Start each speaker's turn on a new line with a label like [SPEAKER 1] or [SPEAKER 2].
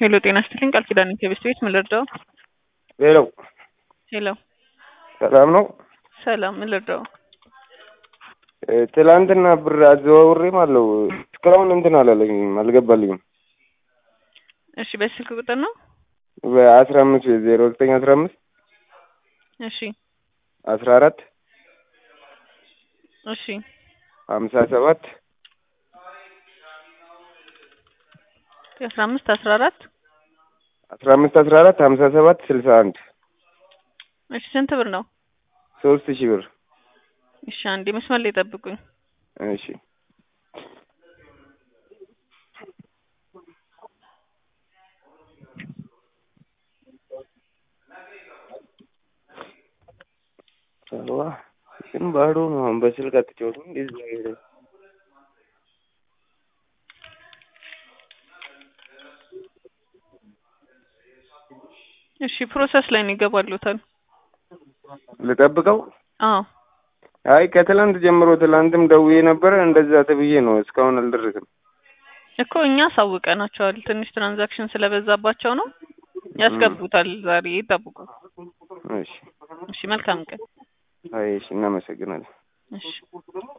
[SPEAKER 1] ሄሎ ጤና ይስጥልኝ ቃል ኪዳን ከቤስት ቤት ምን ልርዳው?
[SPEAKER 2] ሄሎ
[SPEAKER 1] ሄሎ
[SPEAKER 2] ሰላም ነው?
[SPEAKER 1] ሰላም ምን ልርዳው?
[SPEAKER 2] እ ትላንትና ብር አዘዋውሬም አለው እስካሁን እንትን አላለኝም አልገባልኝም።
[SPEAKER 1] እሺ በስልክ ቁጥር ነው?
[SPEAKER 2] በአስራ አምስት ዜሮ ዘጠኝ አስራ አምስት
[SPEAKER 1] እሺ
[SPEAKER 2] አስራ አራት
[SPEAKER 1] እሺ
[SPEAKER 2] ሀምሳ ሰባት
[SPEAKER 1] አስራ አምስት አስራ አራት
[SPEAKER 2] አስራ አምስት አስራ አራት ሀምሳ ሰባት ስልሳ አንድ
[SPEAKER 1] እሺ ስንት ብር ነው?
[SPEAKER 2] ሶስት ሺህ ብር
[SPEAKER 1] እሺ አንዴ መስመር ላይ ጠብቁኝ።
[SPEAKER 2] እሺ ሰዋ ግን ባዶ ነው። አሁን በስልክ አትጫወቱም? እንደዚህ ሄደ
[SPEAKER 1] እሺ ፕሮሰስ ላይ ነው ይገባሉታል።
[SPEAKER 2] ልጠብቀው?
[SPEAKER 1] አዎ
[SPEAKER 2] አይ ከትላንት ጀምሮ ትላንትም ደውዬ ነበረ እንደዛ ተብዬ ነው እስካሁን አልደረስም።
[SPEAKER 1] እኮ እኛ አሳውቀናቸዋል። ትንሽ ትራንዛክሽን ስለበዛባቸው ነው ያስገቡታል። ዛሬ ይጠብቁ።
[SPEAKER 2] እሺ
[SPEAKER 1] እሺ መልካም ቀን።
[SPEAKER 2] አይ እሺ እናመሰግናለን።
[SPEAKER 1] እሺ